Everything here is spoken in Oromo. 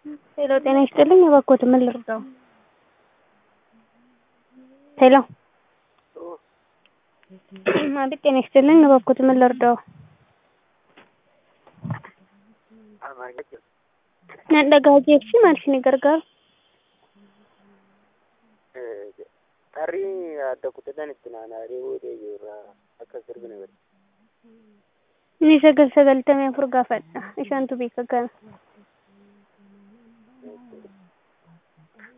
ሄሎ ጤና ይስጥልኝ እባክዎት ምን ልርዳዎ? ሄሎ አቤት ጤና ይስጥልኝ እባክዎት ምን ልርዳዎ? nan dhagahaa jeefi maal isin gargaaru? Qarrii adda kutataan itti naanna'ee boodee jirra akka sirbina godhe. Inni sagal sagaltamii afur gaafadha. Isaantu beeka kana.